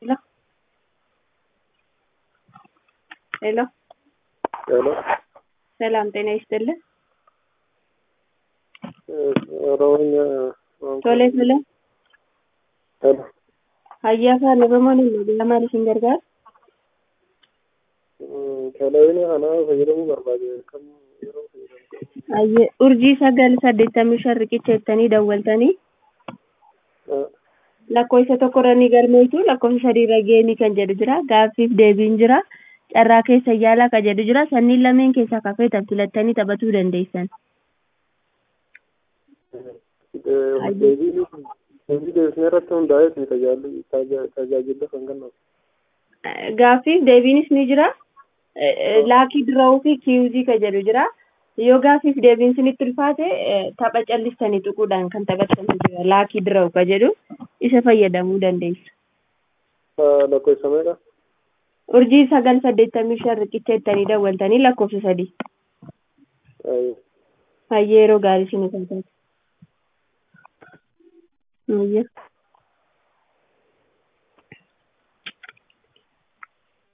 Hello. ሄሎ ሄሎ ሰላም ጤና ይስጥልን። ኦሮሞኛ ቶሌ ቶሌ ሄሎ hayyaa labamoon hin maal isin gargaara? Televiziyoona kana fayyadamuu barbaade kam yeroo fayyadamu Hayyee urjii sagal saddeettamii shan riqicha jettanii dawwaltanii lakkoofsa tokkorra ni galmeetu lakkoofsa sadiirra geenii kan jedhu jira gaaffiif deebiin jira carraa keessa yaalaa kan jedhu jira sanniin lameen keessaa kafeetan filattanii taphatuu dandeessan. deebii deebisnee irratti hundaa'eeti tajaajila kan kennamu. Gaaffiif deebiinis ni jira. Laakii diraawuu fi kiyuuzii kan jedhu jira. Yoo gaaffiif deebiin sinitti ulfaate tapha callistanii tuquudhaan kan taphatanii jira. Laakii diraawuu kan jedhu isa fayyadamuu dandeessu. Lakkoofsa meeqa? Urjii sagal saddeettamii shan riqicha jettanii dawwaltanii lakkoofsa sadii. Hayyee yeroo gaarii sinii kan taate. Hayyee.